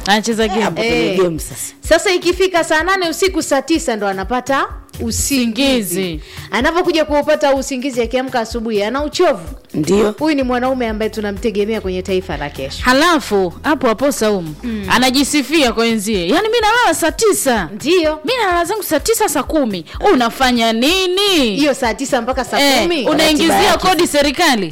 anacheza game hapo kwenye Eh. game sasa sasa ikifika saa nane usiku saa tisa ndo anapata usingizi Usingizi. anapokuja kuupata usingizi akiamka asubuhi ana uchovu ndio huyu ni mwanaume ambaye tunamtegemea kwenye taifa la kesho halafu hapo hapo saumu anajisifia kwa wenzie yaani mi nalala saa tisa ndiyo mi nalala zangu saa tisa saa kumi unafanya nini hiyo saa tisa mpaka saa Eh, kumi Ratiba unaingizia yake. kodi serikali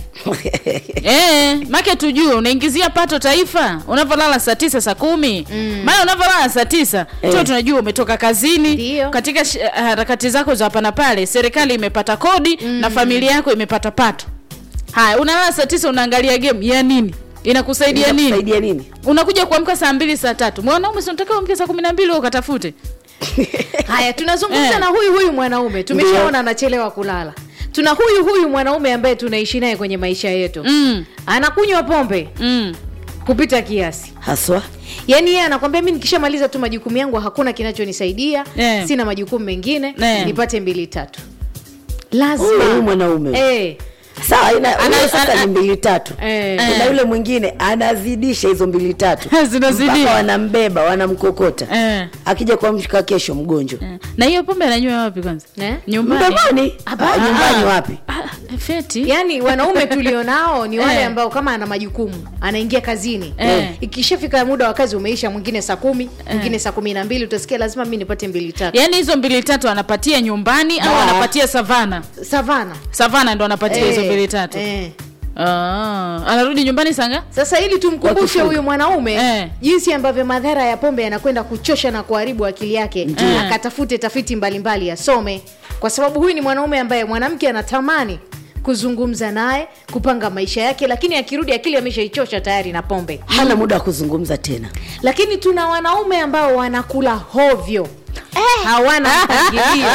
eh, make tujue unaingizia pato taifa unavyolala saa tisa saa kumi maana unavyolala saa tisa Eh. tuo tunajua umetoka kazini Ndiyo. katika sh- harakati zako za hapa na pale serikali imepata kodi na familia yako imepata pato haya unalala saa tisa unaangalia game ya nini inakusaidia nini saidia nini unakuja kuamka saa mbili saa tatu mwanaume sinatakiwa amke saa kumi na mbili ukatafute haya tunazungumza Eh. na huyu huyu mwanaume tumeshaona anachelewa kulala tuna huyu huyu mwanaume ambaye tunaishi naye kwenye maisha yetu mm, anakunywa pombe mm. kupita kiasi haswa yaani yeye anakwambia mi nikishamaliza tu majukumu yangu hakuna kinachonisaidia Eh. sina majukumu mengine Eh. nipate mbili tatu huyu huyu lazima mwanaume eh, sawa ina Ana- huyo sasa ana- ni mbili tatu eh. kuna yule mwingine anazidisha hizo mbili tatu Zinazidia. mpaka wanambeba wanamkokota Eh. akija kuamshika kesho mgonjwa Eh. na hiyo pombe ananywa wapi kwanza Eh? nyumbani mdomoni Hapana. Ah, nyumbani Ah. wapi Ah, feti yaani wanaume tulionao ni wale Eh. ambao kama ana majukumu anaingia kazini Eh. ikishafika muda wa kazi umeisha mwingine saa kumi mwingine saa kumi na mbili utasikia lazima mi nipate mbili tatu yaani hizo mbili tatu anapatia nyumbani au Ah. anapatia savana savana savana ndo anapatia hizo Eh, mbili tatu eh. ah. anarudi nyumbani sanga sasa ili tumkumbushe Wakifunga. huyu mwanaume Eh. jinsi ambavyo madhara ya pombe yanakwenda kuchosha na kuharibu akili yake akatafute tafiti mbalimbali asome kwa sababu huyu ni mwanaume ambaye mwanamke anatamani kuzungumza naye kupanga maisha yake lakini akirudi akili ameshaichosha tayari na pombe hana muda wa kuzungumza tena lakini tuna wanaume ambao wanakula hovyo hawana mpangilio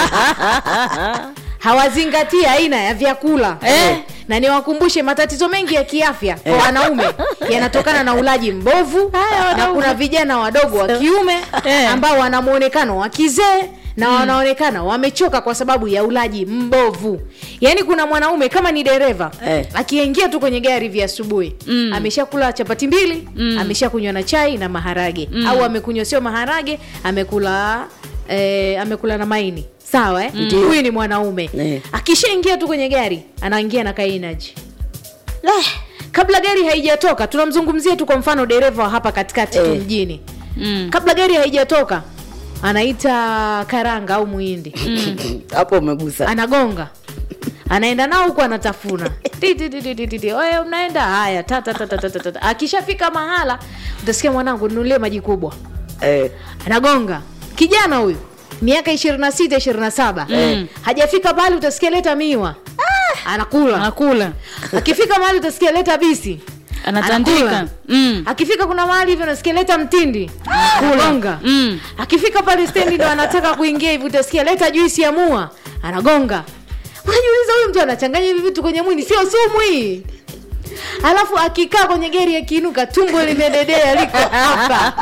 hawazingatii aina ya vyakula Eh. na niwakumbushe matatizo mengi ya kiafya kwa wanaume yanatokana na ulaji mbovu na kuna vijana wadogo wa kiume Eh. ambao wana mwonekano wa kizee na wanaonekana wamechoka kwa sababu ya ulaji mbovu yaani kuna mwanaume kama ni dereva Eh. akiingia tu kwenye gari vya asubuhi mm. ameshakula chapati mbili mm. ameshakunywa na chai na maharage mm. au amekunywa sio maharage amekula eh, amekula na maini sawa eh? huyu ni mwanaume Eh. akishaingia tu kwenye gari anaingia na kainaji kabla gari haijatoka tunamzungumzia tu kwa mfano dereva wa hapa katikati tu Eh. mjini mm. kabla gari haijatoka anaita karanga au muhindi hapo umegusa anagonga anaenda nao huku anatafuna Ti, ti, ti, ti, ti, ti, ti. Oye, mnaenda haya ta, ta, ta, ta, ta, ta, ta, ta. akishafika mahala utasikia mwanangu nunulie maji kubwa eh, anagonga kijana huyu miaka ishirini na sita ishirini na saba hajafika mahali utasikia leta miwa anakula anakula akifika mahali utasikia leta bisi anatandika Anakula. mm. akifika kuna mahali hivyo unasikia leta mtindi anagonga Mm. akifika pale stendi ndo anataka kuingia hivi utasikia leta juisi ya mua anagonga unajiuliza huyu mtu anachanganya hivi vitu kwenye mwili sio sumu hii alafu akikaa kwenye gari akiinuka tumbo limededea liko hapa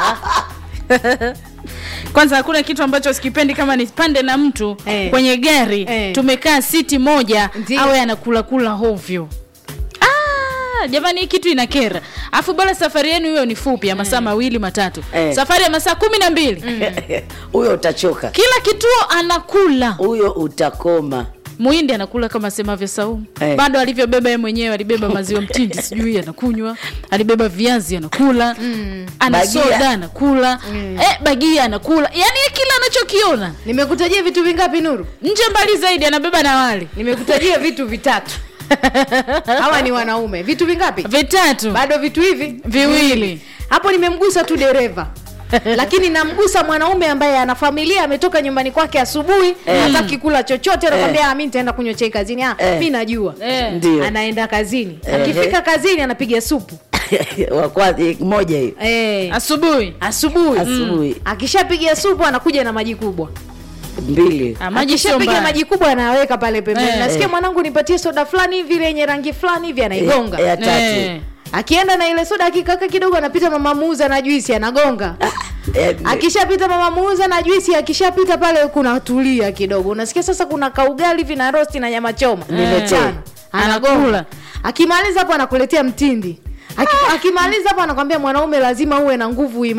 kwanza hakuna kitu ambacho sikipendi kama nipande na mtu Eh. kwenye gari Eh. tumekaa siti moja Ndiyo. awe anakula kula hovyo Ah, jamani hii kitu inakera afu bora safari yenu hiyo ni fupi ya masaa mawili matatu Eh. safari ya masaa kumi na mbili huyo utachoka kila kituo anakula huyo utakoma muhindi anakula kama semavyo saumu Eh. bado alivyobeba ye mwenyewe alibeba maziwa mtindi sijui anakuywa alibeba viazi anakula ana Bagia. soda anakula eh, bagia anakula yani kila anachokiona nimekutajia vitu vingapi nuru nje mbali zaidi anabeba na wali nimekutajia vitu vitatu hawa ni wanaume vitu vingapi vitatu bado vitu hivi viwili hapo nimemgusa tu dereva lakini namgusa mwanaume ambaye ana familia ametoka nyumbani kwake asubuhi hataki kula chochote anakwambia mi nitaenda kunywa chai kazini ah, Eh. mi najua Eh. ndio anaenda kazini Ehe. akifika kazini anapiga supu wakwazi moja hiyo eh, asubuhi asubuhi asubuhi akishapiga supu anakuja na maji kubwa mbili Ah, maji sio akishapiga mbaya. maji kubwa anaweka pale pembeni Eh. nasikia mwanangu nipatie soda fulani hivi ile yenye rangi fulani hivi anaigonga Eh, ya tatu Eh. akienda na ile soda akikaka kidogo anapita mama muuza na juisi anagonga Eh, akishapita mama muuza na juisi akishapita pale kuna tulia kidogo unasikia sasa kuna kaugali hivi na rosti na nyama choma Niletee. Tano. Anakula. anagonga akimaliza hapo anakuletea mtindi Aki- akimaliza hapo anakwambia mwanaume lazima uwe na nguvu